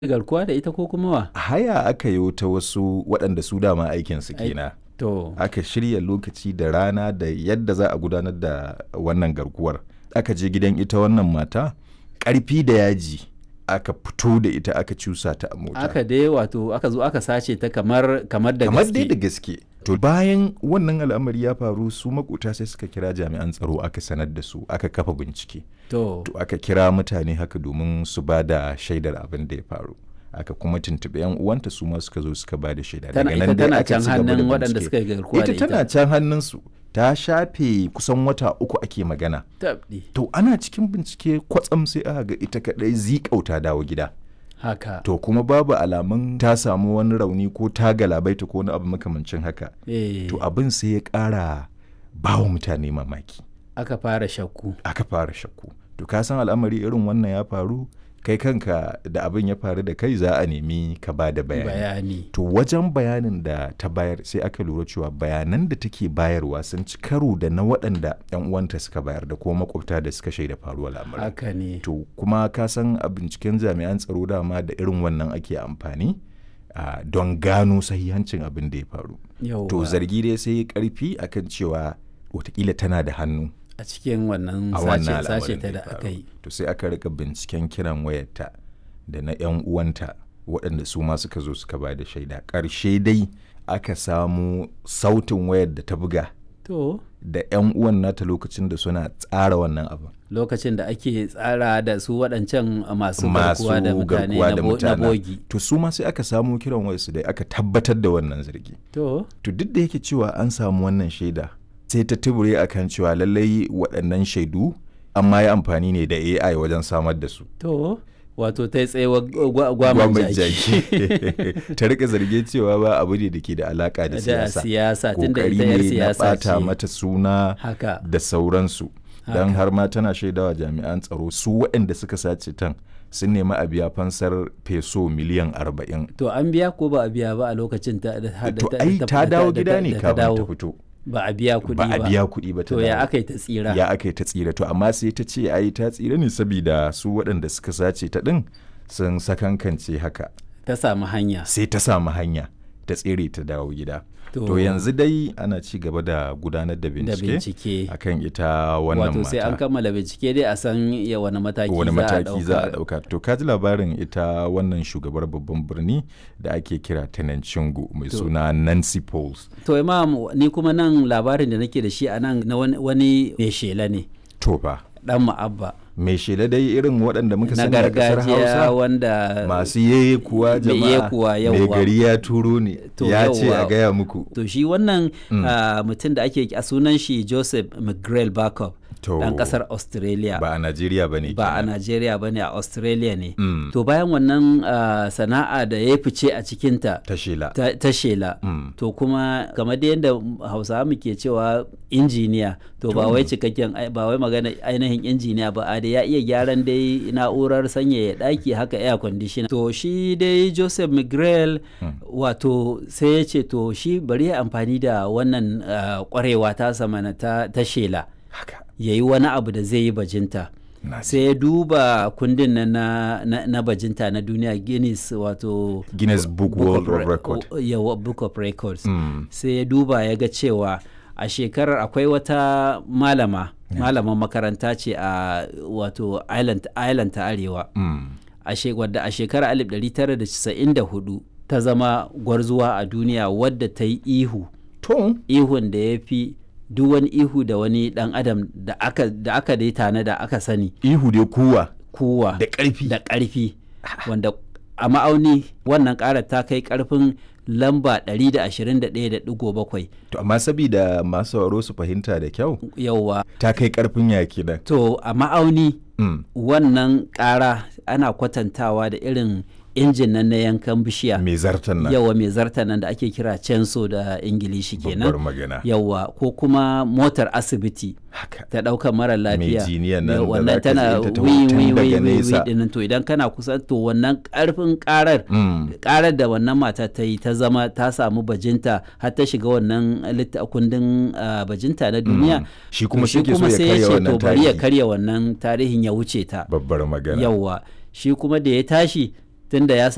garkuwa da ita ko kuma wa? haya aka yi ta wasu waɗanda su dama aikinsu Ai- kenan To, aka shirya lokaci da rana da yadda za a gudanar da wannan garkuwar aka je gidan ita wannan mata ƙarfi da yaji aka fito da ita aka cusa ta a mota aka dai wato aka zo aka sace ta kamar kamar da kamar dai da gaske. gaske to bayan wannan al'amari ya faru su makota sai suka kira jami'an tsaro aka sanar da su aka kafa bincike To, to aka kira mutane haka domin su ba da shaidar abin da ya faru aka kuma tuntuɓi yan uwanta su ma suka zo suka ba da shaida tana ita dai tana aka can ci gaba da hannun waɗanda bincike. suka yi garkuwa da ita tana can hannunsu ta shafe kusan wata uku ake magana Tabɗi. to ana cikin bincike kwatsam sai aka ga ita kadai zikauta dawo gida Haka. to kuma babu alamun ta samu wani rauni ko ta galabaita ko wani abu makamancin haka Eh, to abin sai ya ƙara bawa mutane mamaki aka fara shakku. aka fara shakku to ka san al'amari irin wannan ya faru kai kanka da abin ya faru da kai za a nemi ka ba da bayani Bayani. to wajen bayanin da ta bayar sai aka lura cewa bayanan da take bayarwa sun ci karo da na waɗanda 'yan uwanta suka bayar da kuma makwabta da suka shaida faruwar lamarin Haka ne. to kuma ka san a binciken jami'an tsaro dama da irin wannan ake amfani ah, don gano sahihancin abin da ya faru Yauwa. to zargi dai sai ya karfi akan cewa watakila tana da hannu a cikin wannan a sace wannan sace al'amarin ta da da ya aka faru yi. to sai aka rika binciken kiran wayarta da na 'yan uwanta waɗanda su ma suka zo suka ba da shaida ƙarshe dai aka samu sautin wayar da ta buga To, da 'yan uwan nata lokacin da suna tsara wannan abin lokacin da ake tsara da su waɗancan masu masu garkuwa da mutane garkuwa na da bo- na mutanen. bogi. to su ma sai aka samu kiran wayarsu da aka tabbatar da wannan zargi To, to duk da yake cewa an samu wannan shaida sai ta tubure akan cewa lallai waɗannan shaidu amma ya amfani ne da AI wajen samar da su to, wato ta yi tsayewa gwaman Gwamnati jaki. ta rika zarge cewa ba abu ne da ke da alaka da Da siyasa siyasa, tunda kokari ita 'yar ne na siyasa bata ce. mata suna Haka. da sauransu don Haka. har ma tana shaidawa jami'an tsaro su waɗanda suka sace tan sun nemi a biya fansar peso miliyan arba'in To, an biya ko ba a biya ba a lokacin ta da da- to da- ai da- ta da- dawo da- gida da- ne da kafin ta dawo. fito Ba a biya kuɗi ba ba. a biya kuɗi ba ta To, ya dawo. aka yi ta tsira. ya aka yi ta tsira to amma sai ta ce ai ta tsira ne saboda su waɗanda suka sace ta ɗin sun sakankance haka Ta samu hanya. sai ta samu hanya ta tsere ta dawo gida To- to yanzu dai ana ci gaba da gudanar da Da bincike bincike. akan ita wannan Wato sai an mata kammala bincike dai a san ya wani mataki wani za a mataki za a ɗauka. ɗauka to ka ji labarin ita wannan shugabar babban birni da ake kira Chingu mai To. suna Nancy Pauls To imam ni kuma nan labarin da nake da shi a nan na wani, wani mai shela ne to fa dan ma'abba mai shela dai irin waɗanda muka na sani a ƙasar gargajiya Hausa wanda masu yeye kuwa Mai jama'a yekuwa, mai yawwa. gari ya turo ne To, ya ce a yawwa. gaya muku to shi wannan ah, mutum da ake a sunan shi Joseph McGrail Backup To, dan kasar Australia ba a Najeriya ba ne ba a Najeriya ba ne a Australia ne Mm. to bayan wannan ah, sana'a da ya fice a cikinta ta shela ta, ta shela Mm. to kuma kamar da yadda hausawa muke cewa injiniya to ba wai cikakken ai- ba wai magana ainihin injiniya ba a da ya iya gyaran dai na'urar sanyaya daki haka air conditioner to shi dai joseph mcgrail wato sai ya ce to shi bari ya amfani da wannan ah, kwarewa ta samana ta, ta shela haka ya yi wani abu da zai yi bajinta na ji. sai ya duba kundin nan na, na, na bajinta na duniya guinness wato Guinness Book World of of Record o- yawa, book of records Mm. sai ya duba ya ga cewa a shekarar akwai wata malama malaman makaranta ce a wato island, island ta arewa Mm. a she- wadda a shekarar 1994 ta zama gwarzuwa a duniya wadda ta yi ihu to ihun da ya fi duk wani ihu da wani dan adam da aka da aka dai tana da aka sani ihu dai kuwa kuwa da ƙarfi da ƙarfi wanda a ma'auni wannan ƙarar ta kai ƙarfin lamba 121.7 to amma sabida masu sauraro su fahimta da kyau yauwa ta kai karfin yaki nan to a ma'auni Mm. wannan ƙara ana kwatantawa da irin injin nan na yankan bishiya mai zartan nan yawa mai zarta nan da ake kira censo da ingilishi babbar kenan magana yawa ko kuma motar asibiti haka ta ɗaukar mara lafiya jiniyan nan Yau, da wannan zaka tana ji ita ta wi hoton wi wi daga wi wi nesa. dinnan to idan kana kusa to wannan karfin karar Mm. karar da wannan mata ta yi ta zama ta samu bajinta har ta shiga wannan litta kundin ah, bajinta na duniya Shi kuma to shi ke so ya sai karya ce wannan to bari ya tarihi. karya wannan tarihin ya wuce ta babbar magana yawwa shi kuma da ya tashi tunda ya